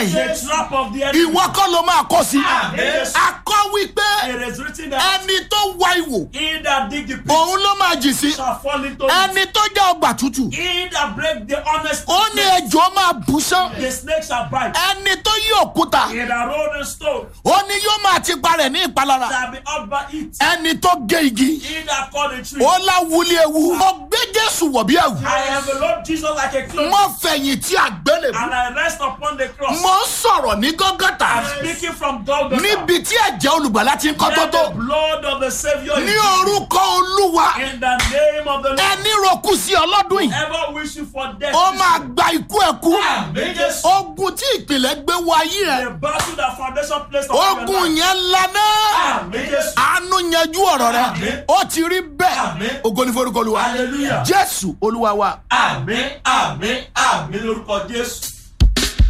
yìí The trap of the enemy. ìwọ kọ́ ló máa kọ́ sí Yes. akọ́ wípé It is written that ẹni tó wá ìwò he that dig the pit òun ló máa jì sí shall fall into it. ẹni tó jẹ́ ọgbà tútù He that break the honest ó ní ejò máa bù sán the snake shall bite. ẹni tó yí òkúta He that roll the stone ó ní yóò máa ti parẹ̀ ní ìpalára shall be out by it. ẹni tó gé igi He that cut the tree. ó láwùlé ewu mo gbé jésù wọ̀ bí ẹ̀wù I envelop Jesus like a cloak mo fẹ̀yìn tí àgbélébù and I rest upon the cross. mo ń sọ̀rọ̀ ní gọ́gọ́tà I'm speaking from Golgotha. níbi tí ẹ̀jẹ̀ olùgbàlà ti ń kọ́ tó Let tó the blood of the Savior ní is orúkọ olúwa in the name of the Lord. ẹni roku sí ọlọ́dún yìí Ever wish you for death? ó máa gba ikú ẹ̀kú Amen. Yes. ogun tí ìpìlẹ̀ gbé wọ ayé ẹ̀ The battle that foundation placed upon your ogun life. yẹn lana Amen. Yes. àánú yanjú ọ̀rọ̀ rẹ Amen. ó ti rí bẹ́ẹ̀ Amen. ògo ní forúkọ olúwa Hallelujah. jésù olúwa wa. Àmín, àmín, àmín lórúkọ Jésù.